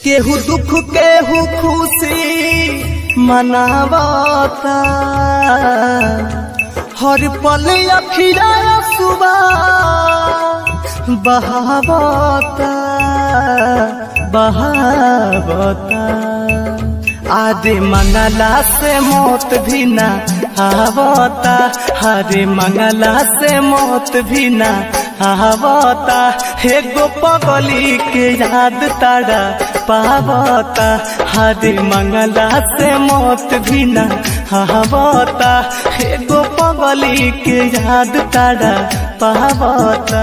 केहू दुख केहू खुशी मनावता हर पल अखिरा सुबह बहावता बहावता आदे मंगला से मौत भी ना आवता हरे मंगला से मौत भी ना आवता एगो पगली के याद तारा पावता हरे मंगला से मौत भी ना आवता एगो पगली के याद तारा पावता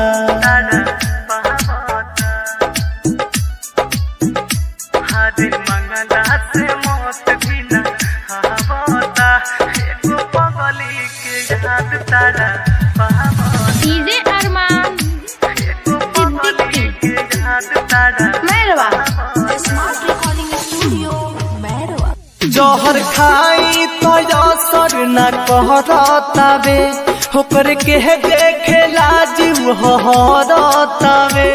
हरे मंगला से मौत भी ना आवता एगो पगली के याद तारा पावता डीजे अरमान एगो पगली के याद तारा Mairwa smart recording studio Mairwa जहर खाई तो असर न कहरतावे होकर के देखे लाजिम हरतावे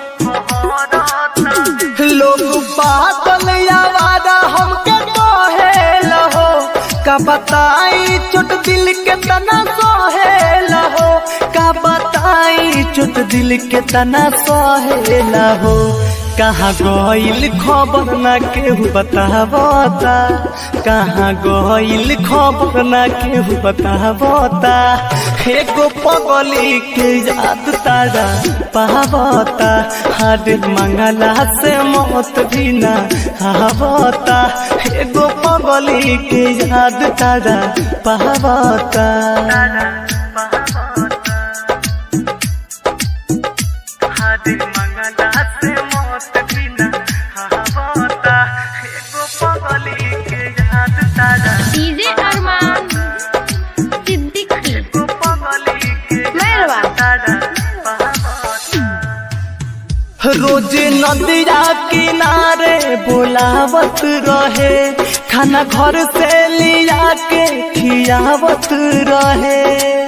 लोग बादल आवारा हमके कहे लहो का बताई चोट दिल के तना सोहे लहो का बताई चोट दिल के तना सोहे लहो कहाँ गइल खबर ना केहू बतावता कहाँ गइल खबर ना केहू बतावता एगो पगली के याद तारा पावता हर मंगला से मौत भी ना आवता एगो पगली के याद तारा पावता हरे मंगला से मौत भी न आवता एगो पगली के याद तारा डीजे अरमान सिद्दीकी एगो पगली के मैरवा तारा रोज नदिया किनारे बोलावत रहे खाना घर से लिया के खियावत रहे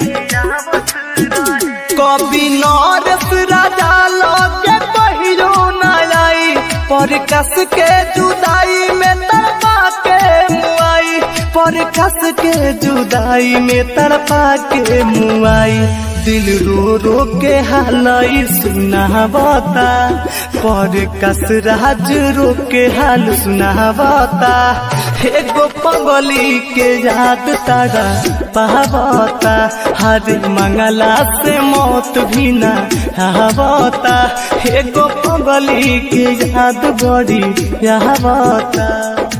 कभी नरस राजा लगे पहिरो न आई पर कस के जुदाई में तड़पा के मुआई पर कस के जुदाई में तड़पा के मुआई दिल रो रो के हालई सुनावता पर कस राज रो के हाल सुनावता एगो पगली के याद तारा पावता हर मंगला से मौत भी ना आवता एगो पगली के याद बड़ी आवता